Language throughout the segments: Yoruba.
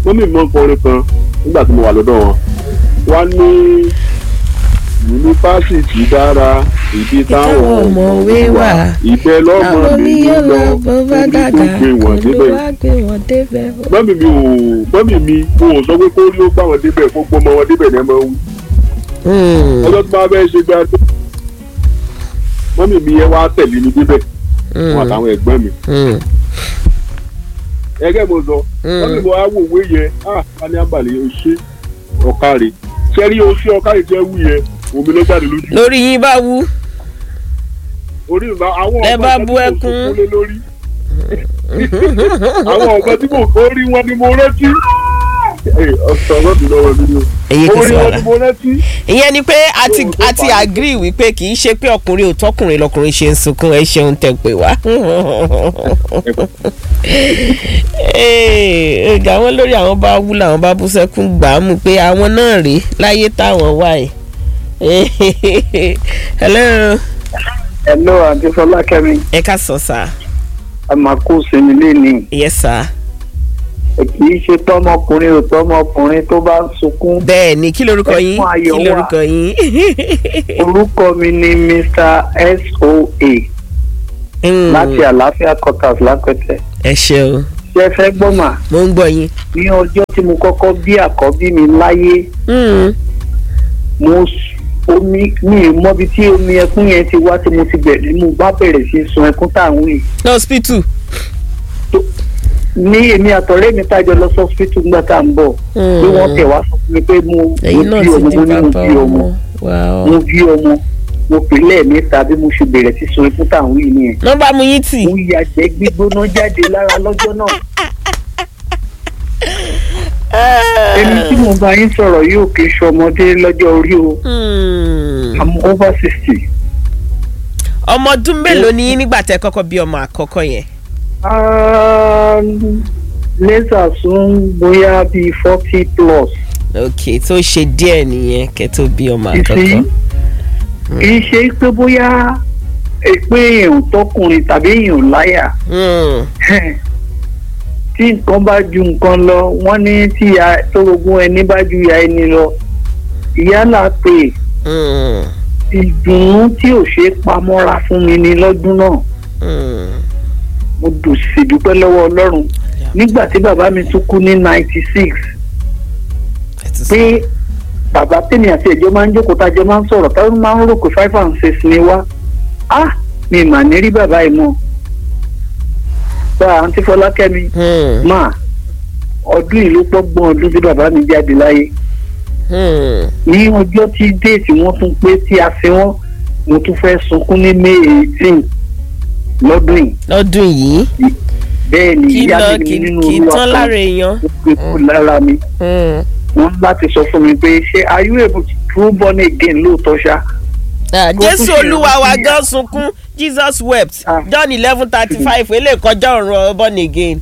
mọ́mí mi máa ń kọrin kan nígbà tí mo wà lọ́dọ̀ wọn wá ní yunifásitì dára ibi táwọn ọmọwé wà ibẹ̀ lọ́mọ mi ń lọ orí tó gbé wọn débẹ̀ mọ́mí mi ò mọ́mí mi mo ò sọ pé kó rí ó gbà wọn débẹ̀ kó gbọ́mọ wọn débẹ̀ ní ẹ máa ń wí ọjọ́ tó bá fẹ́ ṣe gbá tó mọ́mí mi yẹn wá tẹ̀lé mi débẹ̀ wọn àtàwọn ẹ̀gbọ́n mi ẹgẹ́ mo sọ mọ́mí mi wá wò wé yẹn ah ká ní àbàlẹ̀ o ṣe ọ̀kárẹ̀ sẹ́rí o ṣe ọ̀kárẹ̀ tẹ́ wù yẹn omi ló jáde lójú lórí yín bá wú orí ìgbà àwọn Ẹ bá ọmọ bú tí ẹkún. mo lé lórí àwọn ọmọ tí mo kó rí wọn ni mo rántí ọ̀sán ọlọ́dún lọ́wọ́ mi ni o èyí kò orí sí wọn wàhálà ni mo rántí ìyẹn ni pé a ti Ohun tó a ti fà á. agree wípé kì í ṣe pé ọkùnrin ò tọkùnrin lọkùnrin ṣe ń sunkún ẹ ṣeun tẹ pé wá. ẹ̀ẹ́dà wọn lórí àwọn bá wú làwọn bá bú sẹ́kún gbà á mú pé àwọn náà rèé láyé táwọn wà yìí. hello Hello, àǹtí Fọlákẹ́mi. ẹ ká sọ sá Ẹ máa kó sinmi léni. yes sá Kì í ṣe tọ́mọkùnrin ò tọ́mọkùnrin tó bá ń sunkún. bẹ́ẹ̀ ni kí lorúkọ yín Ẹkún ayọ̀ kí wà. lorúkọ yín. Orúkọ mi ni Mr. S.O.A. Mm, láti Àlàáfíà Quarters lápẹ̀tẹ̀. ẹ ṣeun Ṣé ẹ fẹ́ gbọ́ mà? mo ń gbọ́ yín. Ní ọjọ́ tí mo kọ́kọ́ bí àkọ́bí mi láyé, Mm, mo s- omi mi ì mọbi tí omi ẹkún yẹn ti wá tí mo ti bẹ̀rẹ̀ mo bá bẹ̀rẹ̀ sí sun ẹkún táwọn yìí. ní hospital. Ní èmi àtọ̀rẹ́ mi tájọ lọ sọ́sítù nígbà tá à ń bọ̀. Pé wọ́n tẹ̀ wá sọ fún mi pé mo mo ẹ̀yin náà bí ti ọmọ di mo ní mo bàbá bí ọmọ. ọmọ wow. mo bí ọmọ mo pè lẹ́ẹ̀mẹ́ta bí mo ṣe bẹ̀rẹ̀ sí sun ikú táwọn yìí nìyẹn. nọ́mbà mu yín tì. mo yàgbẹ́ gbígbóná jáde lára lọ́jọ́ náà. èmi tí mo bá yín sọ̀rọ̀ yóò kí n ṣọmọdé lọ́jọ́ orí o Hmm. i'm over sixty. ọmọ ọdún mélòó ni yín nígbà tẹ kọ́kọ́ bí ọmọ àkọ́kọ́ yẹn. lẹ́sà sún bóyá bíi forty plus. ok tó ṣe díẹ̀ nìyẹn kẹ́ tó bí ọmọ ìsìn àkọ́kọ́. kì í ṣe pé bóyá eh, pé èèyàn tọkùnrin tàbí èèyàn láyà. Hmm. tí nǹkan bá ju nǹkan lọ wọ́n ní tí ìyá tórogún ẹni bá ju ìyá ẹni lọ ìyá là pé Hmm. ìdùnnú tí ò ṣe é pamọ́ra fún mi ní lọ́dún náà Hmm. mo dùn sí dúpẹ́ lọ́wọ́ ọlọ́run nígbà tí bàbá mi tún kú ní ninety six ẹ ti sọ. pé bàbá tèmi àti ẹ̀jọ́ máa ń jókòó tájọ́ máa ń sọ̀rọ̀ táwọn máa ń rò pé five and six ni wá á mi mà ní rí bàbá yìí mọ́ bá àǹtí fọlákẹ́mi Hmm. máa ọdún yìí ló pọ́gbọ́n ọdún tí bàbá mi jáde láyé Hmm. ní ọjọ́ tí déètì wọ́n tún pé tí a fi wọ́n mo tún fẹ́ sunkún ní may eighteen lọ́dún yìí lọ́dún yìí bẹ́ẹ̀ ni kí ìyá lọ mi kí nínú kí olúwa tán kan lára èèyàn. ó gbé kú lára mi Hmm. wọ́n láti sọ fún mi pé ṣé are you able to true born again lóòótọ́ ṣá Ah, Kó jésù tún ṣe olúwa wa ìrántí- gan sunkún jesus wept Ah. john eleven thirty five eléyìí kọjá ọ̀run born again.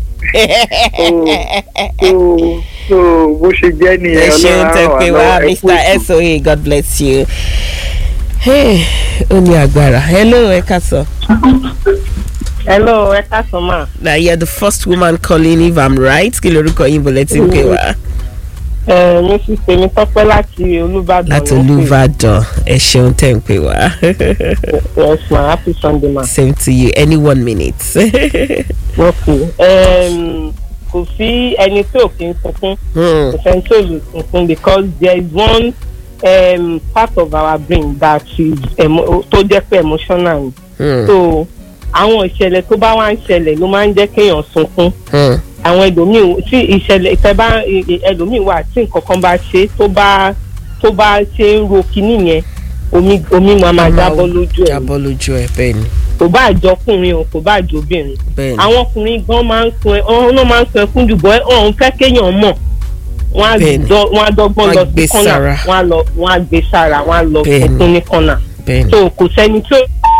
so so bó ṣe jẹ́ ẹ nìyẹn ṣeun tẹ Ọlọ́run á pé ràn wá wá lọ́wọ́. Ẹ kú mr ètò. soa god bless you. Hey, ó ní agbára hello ẹ ká sọ. hello ẹ káàsán mà na you're the first woman calling if i'm right kí lorúkọ yín bọ̀lẹ́ tí ń pè wá. ẹ mrs tèmítọ́pẹ́ láti olúbàdàn láti ló ń pè. olùbàdàn ẹ ṣeun tẹ̀ ń pè wá. yes ma happy sunday ma same to you any one minute. ok um, kò sí ẹni tí ò kí ń sunkún Hmm, kò sẹ́ni tí ò lè sunkún because there is one um, part of our brain that is emo tó jẹ́ pé emotional ni hmm, so àwọn ìṣẹ̀lẹ̀ tó bá wá ń ṣẹlẹ̀ ló máa ń jẹ́ kéèyàn sunkún hmm, àwọn ẹlòmíì tí ìṣẹ̀lẹ̀ ìfẹ́ bá ẹlòmíì wà tí nǹkan kan bá ṣe tó bá tó bá ṣe ń ro kinní yẹn omi omi máa máa jábọ́ lójú ẹ̀ jábọ́ lójú ẹ bẹ́ẹ̀ ni kò bá àjọkùnrin o kò bá àjọbìnrin bẹ́ẹ̀ ni. àwọn ọkùnrin gan máa ń sun ẹ ọ̀hún náà máa ń sun ẹkún jù bọ́ ọ̀hún fẹ́ kéèyàn mọ̀ wọ́n á Bẹ́ẹ̀ni. dọ́- wọ́n á dọ́gbọ́n Wọ́n á lọ gbé sí kọ́nà sára. wọ́n á lọ wọ́n á gbé sára wọ́n á lọ Bẹ́ẹ̀ni. sunkún ní kọ́nà bẹ́ẹ̀ ni. so kò sẹ́ni tí ó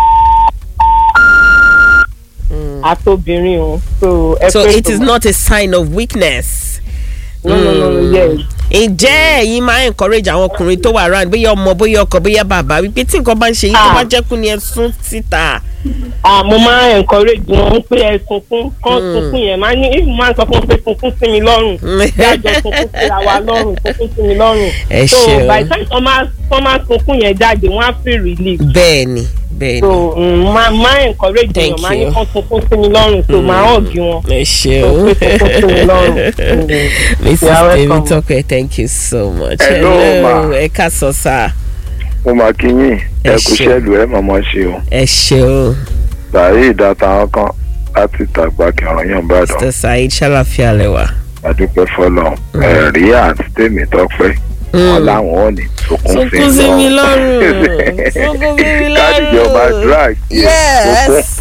àtobìnrin o so ẹ so pé it is tó- not a sign of weakness. no no no no Mm. yes ǹjẹ́ ẹ̀yin máa encourage àwọn ọkùnrin tó wà round bóyá ọmọ bóyá ọkọ bóyá bàbá wípé tí nǹkan bá ń ṣe yín tó Ah. bá jẹ́kùn ni ẹ sún síta. Ah, mo máa ń encourage wọn pé ẹ sunkún kán sunkún yẹn máa ní if mo máa ń sọ fún wọn pé sunkún sí mi lọ́rùn jájọ sunkún síra wa lọ́rùn sunkún sí mi lọ́rùn. Ẹ so ṣeun. by the time wọ́n máa wọ́n máa sunkún yẹn jáde wọ́n á feel relief. bẹ́ẹ̀ni bẹ́ẹ̀ni. so mm, máa máa encourage Thank wọn máa ní you. kán sunkún sí mi lọ́rùn so máa hàn bí wọn. ẹ ṣeun Ó pé kókó sí mi lọ́rùn. mrs You are welcome. temitope thank you so much. Hello, ma. ẹ ká sọ sáà mo máa kí yín Ẹ ẹ kú ṣé. sẹ́lù ẹ mọ̀mọ́ ṣe o ẹ ṣeun bàárẹ̀ ìdáta wọn kan láti tàgbà kẹrànyàn ìbàdàn mr saheed ṣàlàfíà lẹwà. adúpẹ́ fọlọ́ ẹ̀rí àti tèmi tọ́pẹ́ wọn láwọn ò ní sunkún sunkún sí mi lọ́rùn sunkún sí mi lọ́rùn. kádìjọba drag yes.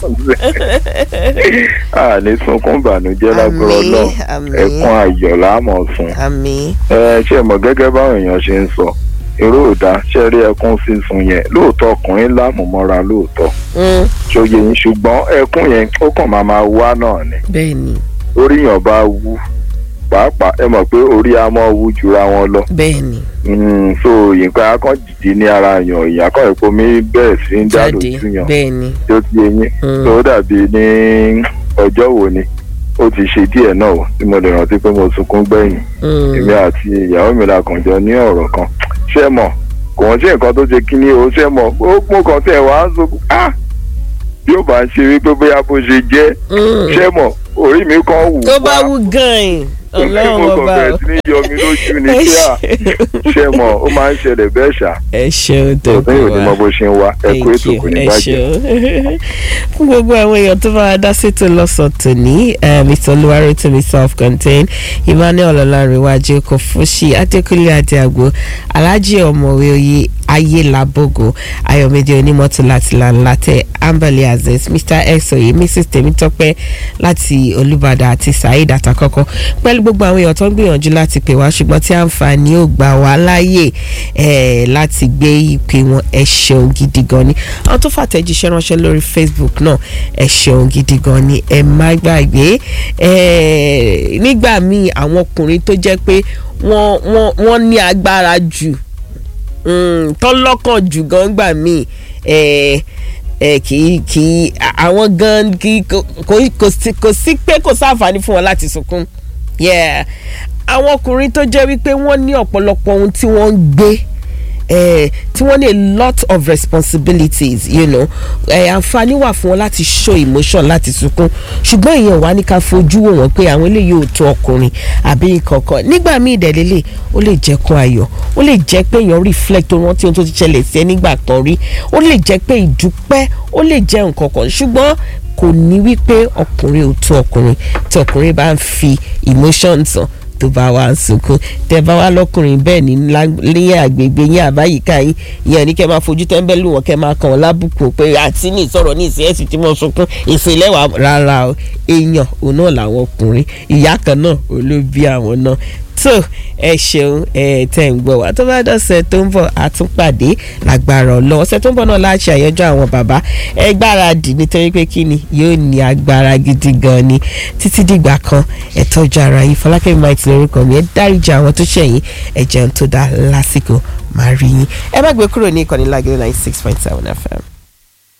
a ní sunkún ìbànújẹ́ lágbára Àmín, náà àmín. ẹkún ayọ̀ láàmọ̀ sun àmì ẹ ṣe mọ̀ gẹ́gẹ́ báwọn èèyàn ṣe ń sọ èrò òdà ṣe rí ẹkún sísun yẹn lóòótọ́ ọkùnrin lámùmọ́ra lóòótọ́ ṣòye yín ṣùgbọ́n ẹkún yẹn ó kàn máa máa wá náà ni bẹ́ẹ̀ ni orí yàn bá wú pàápàá ẹ mọ̀ pé orí a mọ́ wú jura wọn lọ bẹ́ẹ̀ ni Mm, so nǹkan akọ́ dìde ní ara yàn èèyàn akọ́ ìpò mi bẹ̀rẹ̀ sí ń dá jáde lójú yàn bẹ́ẹ̀ ni tí ó ti eyín Mm. tó dàbí ní ọjọ́ wo ni ó ti ṣe díẹ̀ náà o tí mo lè rántí pé mo sunkún gbẹ̀yìn Mm. èmi àti ìyàwó mi la kàn jọ ní ọ̀rọ̀ kan ṣé mọ̀ kò wọ́n ṣe nǹkan tó ṣe kí ni o ṣé mọ̀ ó mú kan tẹ̀ wá ń sunkún ah bí ó bá ń ṣe wípé bóyá bó ṣe jẹ́ Mm. ṣé mọ̀ orí mi kan wù tó bá wá. wú gan-an ọlọ́run mo kàn ọba bẹ̀rẹ̀ o. sí ní yọ mi lójú ni ẹ pé à ṣeun. ṣé mọ̀ ó máa ń ṣẹlẹ̀ bẹ́ẹ̀ ṣá ẹ ṣeun tó òtún yóò ní mọ bó ṣe ń wá ẹ kú ètò kò ní ẹ bàjẹ́. ṣeun fún gbogbo àwọn èèyàn tó bá wa dá sétò lọ́sàn-án tòní eh, mr olúwarótìmí self-contained emmanuel ọlọ́runwájú kòfúṣì adékúnlé adéàgbò alhaji ọ̀mọ̀wé oyè ayélabogo ayọ̀mídé onímọ̀tò láti lanlatẹ ambali aziz mr esoye mrs tèmítọ́pẹ́ láti olùbàdàn àti saheed àtàkọ́kọ́ pẹ̀lú gbogbo àwọn èèyàn tó ń gbìyànjú láti pè wá ṣùgbọ́n tí àǹfààní ò gbà wá láàyè eh, láti gbé ìpè wọn ẹ ṣeun gidi gan ni àwọn tó fàtẹ́jíṣẹ́ ránṣẹ́ lórí facebook náà ẹ ṣeun gidi gan ni ẹ má gbàgbé eh, nígbà míì àwọn ọkùnrin tó jẹ́ pé wọ́n wọ́n wọ́n ní agbára jù mm, tọ́lọ́kàn jù gan gbà míì eh, ẹ kì í kì í àwọn gan kì í kò kò sí kò sí pé kò sáǹfààní fún wọn láti sunkún yeah àwọn ọkùnrin tó jẹ́ wípé wọ́n ní ọ̀pọ̀lọpọ̀ ohun tí wọ́n ń gbé eh, tí wọ́n ní a lot of responsibilities you know eh, àǹfààní wà fún wọn láti show emotion láti sunkún ṣùgbọ́n èèyàn wá ní ká fojú wò wọ́n pé àwọn eléyìí ò tó ọkùnrin àbí kankan nígbà míì ìdẹ̀lélẹ̀ ó lè jẹ́ kún ayọ̀ ó lè jẹ́ pé èèyàn reflect tó rántí ohun tó ti ṣẹlẹ̀ sí ẹ nígbà kan rí ó lè jẹ́ pé ìdúpẹ́ ó lè jẹ́ nǹkan kan ṣùgbọ́n kò ní wípé ọkùnrin ò tó ọkùnrin tí ọkùnrin bá ń fi emotions hàn tó bá wà ń sunkún tẹ bá wà lọkùnrin bẹ́ẹ̀ ní ní àgbègbè yín àbáyíká yín ìyẹn ní kẹ́ máa fojú tẹ́ńbẹ́lú wọn kẹ́ máa kàn wọ́n lábùkù pé àti ní ìsọ̀rọ̀ ní ìsìn ẹ̀sìn tí mo sunkún ìsìnlẹ̀ wà rárá o èèyàn òun náà làwọn ọkùnrin ìyá kan náà olóbi àwọn náà tó ẹ ṣeun ẹ tẹ ń gbọ́ wá tó bá dọ̀sẹ̀ tó ń bọ̀ àtúnpàdé lágbára ọlọ́wọ́ ọ̀sẹ̀ tó ń bọ̀ náà láti àyájọ́ àwọn bàbá ẹ gbáradì nítorí pé kí ni yóò ní agbára gidi gan ni títí dìgbà kan ẹ tọ́jú ara yín fọlákẹ́ might lórúkọ mi ẹ dáríjà àwọn tó ṣẹ̀yìn ẹ jẹun tó dá lásìkò máa rí yín ẹ má gbé kúrò ní ìkànnì lágẹ̀rẹ́ ninety six point seven fm.